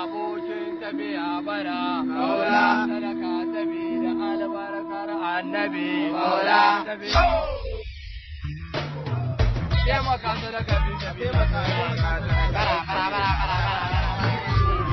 abokin tafiya bara maula sadaka sabida albarkar annabi maula taimaka sadaka bi taimaka bara bara bara bara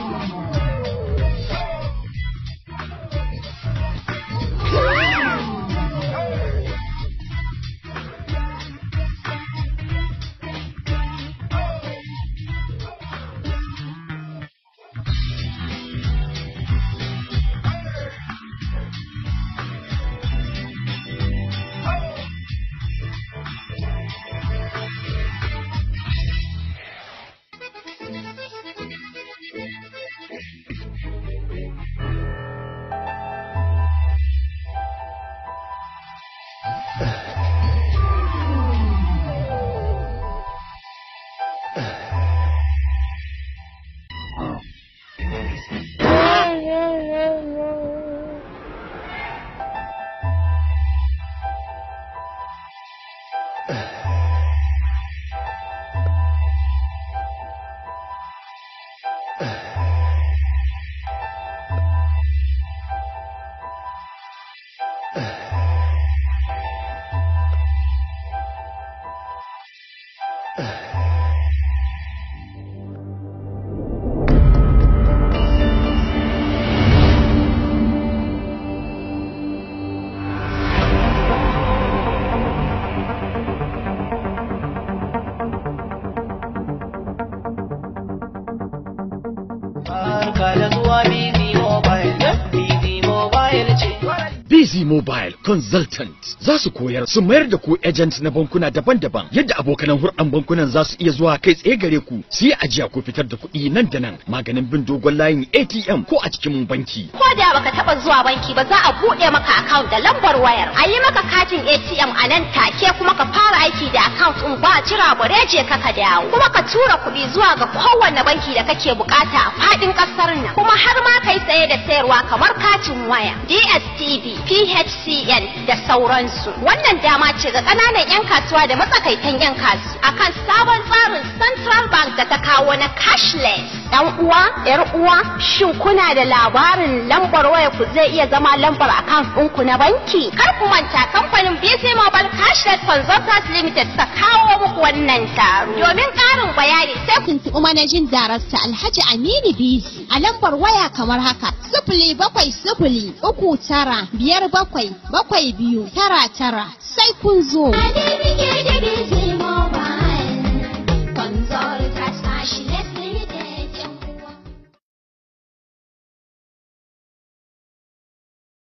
Barka da zuwa Busy Mobile, Busy Mobile ce. Busy Mobile Consultant za su koyar su mayar da ku agent na bankuna daban-daban yadda abokanan hurɗan bankunan za su iya zuwa kai tsaye gare ku su yi ajiya ko fitar da kuɗi nan da nan maganin bin dogon layin ATM ko a cikin banki. ko da baka taba zuwa banki ba za a buɗe maka account da lambar wayar a yi maka katin ATM a nan take kuma ka fara aiki da account ɗin ba jira bare je ka ka dawo kuma ka tura kuɗi zuwa ga kowanne banki da kake bukata a faɗin ƙasar nan kuma har ma kai saye da sayarwa kamar katin waya DSTV PHCN da sauransu wannan dama ce ga ƙananan 'yan kasuwa da matsakaitan 'yan kasu akan sabon tsarin Central Bank da ta kawo na cashless dan uwa yar uwa shin kuna da labarin lambar waya ku zai iya zama lambar account ɗinku na banki kar ku manta kamfanin BC Mobile Cashless Consultants Limited ta kawo muku wannan taro domin ƙarin bayani sai ku tuntuɓi manajin darasta Alhaji Aminu Bizi a lambar waya kamar haka sifili bakwai sifili uku tara biyar bakwai bakwai biyu tara tara sai kun zo.